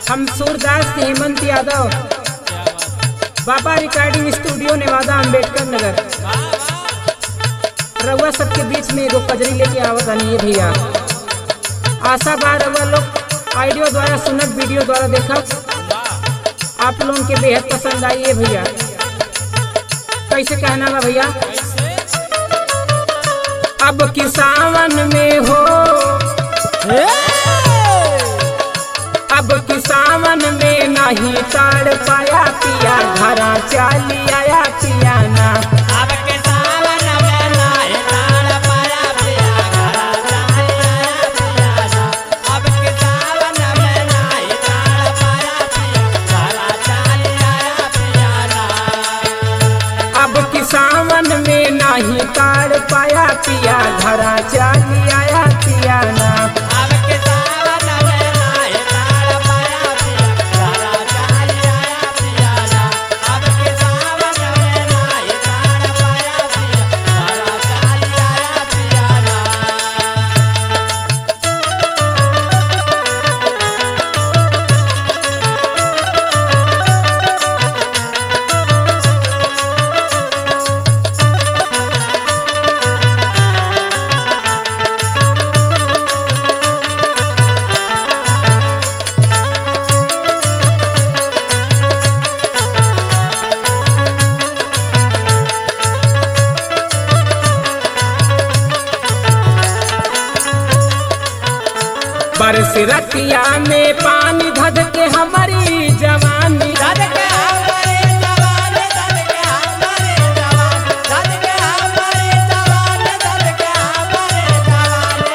हम सूरदास हेमंत यादव बाबा recording studio Newada Ambedkar नगर रउआ सबके बीच में एगो कजरी लेके आवत आनी है भैया आशा बा रउआ लोग ऑडियो द्वारा सुनत वीडियो द्वारा देखत आप लोगों के बेहद पसंद आई है भैया कैसे कहना बा भैया अब की सावन में हो अब की सावन में नहीं ताड़ पाया पिया घरा चाली आया पिया ना अब के सावन में नाय ताड़ पाया पिया घरा चाली आया पिया ना अब के सावन में नाय ताड़ पाया पिया घरा चाली आया पिया ना अब की सावन में नहीं ताड़ पाया पिया घरा चाली आया पिया ना अब के सावन में नाय ताड़ पाया पिया घरा चाली आया पिया ना अब के सावन में नाय ताड़ पाया पिया घरा चाली आया पिया ना बरस रतिया में पानी धध के हमारी जवानी दद के हमारे जवान दद के हमारे जवान दद के हमारे जवान दद के हमारे जवान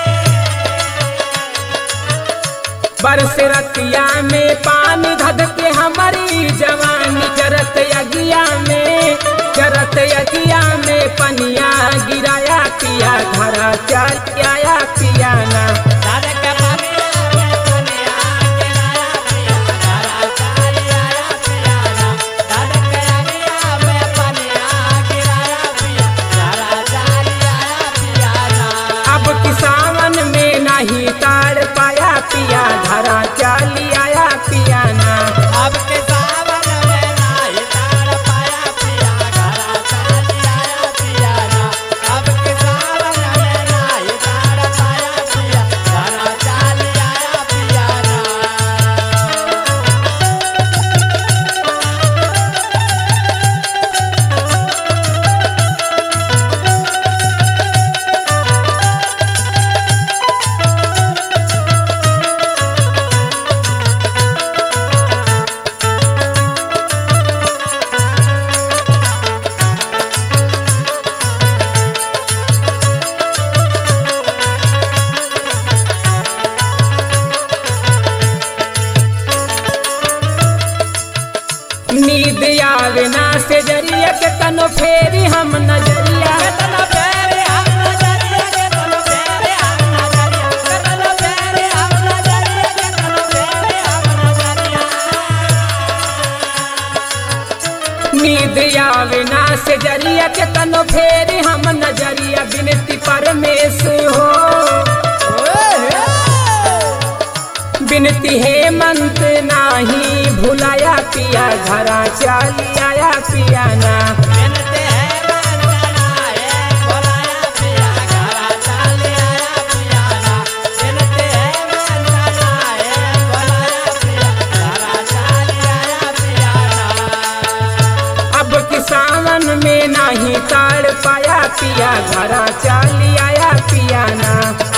बरस रतिया में पानी धध के हमारी जवानी जरत यगिया में जरत यगिया में पनिया गिराया पिया घरा चाल आया पिया ना दद के पनिया में पनिया गिराया पिया घरा चाली आया पिया ना दद के अगिया में पनिया गिराया पिया घरा चाली आया पिया ना अब किसावन में नहीं ताड़ पाया पिया घरा चाली आया पिया ना अब के सावन में नाय ताड़ पाया पिया घरा चाली आया पिया ना अब के सावन में नाय ताड़ पाया पिया घरा चाली आया पिया ना नींद आवे ना से जरिया के तनो फेरी हम नजरिया केतना प्यारे हम नजरिया केतना प्यारे हम नजरिया केतना प्यारे हम नजरिया केतना प्यारे हम नजरिया नींद आवे ना से जरिया के तनो फेरी हम नजरिया बिनती परमेश हो बिनती हेमंत नाही भुलाया पिया घरा चाली आया पिया ना बिनते है वंदना है बोलाया पिया घरा चाले आया पिया ना बिनते है वंदना है बोलाया पिया घरा चाले आया पिया ना अब कि सावन में नहीं ताड़ पाया पिया घरा चाली आया पिया ना